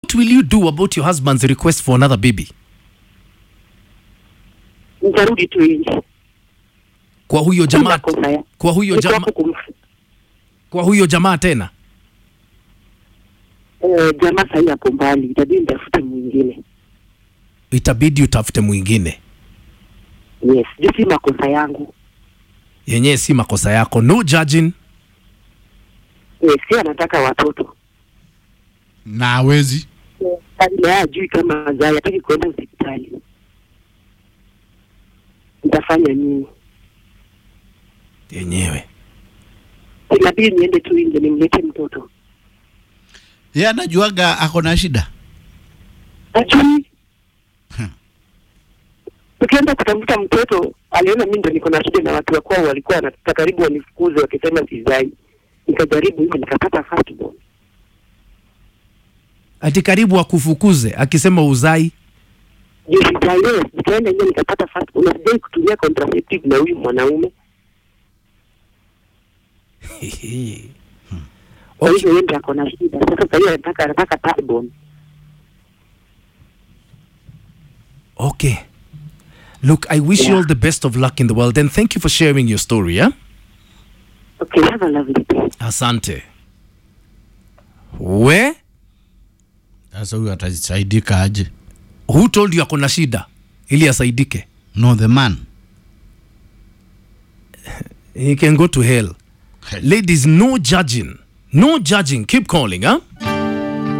what will you do about your husband's request for another baby Nitarudi tu nje. kwa huyo Sina jamaa kosa ya- kwa huyo Niko jamaa hapo kumf- kwa huyo jamaa tena eh, jamaa sahii hapo mbali, itabidi nitafute mwingine. itabidi utafute mwingine Yes, juu si makosa yangu. yenyewe si makosa yako no judging Yes, si anataka watoto na hawezi na yeye ajui kama azai, hataki kuenda hospitali. Nitafanya nini? yenyewe Inabidi niende tu nje nimlete mtoto. ye anajuaga ako na shida Ajui Hmm. tukienda kutafuta mtoto, aliona mimi ndo niko na shida na watu wa kwao walikuwa wanataka karibu wanifukuze wakisema sizai. Nikajaribu hivyo nikapata firstborn. ati karibu akufukuze akisema uzai Juu sizai, yes, nikaenda nje nikapata firstborn. Na sijai kutumia contraceptive na huyu mwanaume. Kwa okay. hivyo yeye ndo ako na shida. Sasa sasa hivi anataka anataka thirdborn. okay look i wish you Yeah. all the best of luck in the world and thank you for sharing your story yeah? Okay, have a lovely day. asante we sasa huyu atasaidika aje who told you akona shida ili asaidike no the man he can go to hell ladies no judging no judging keep calling huh?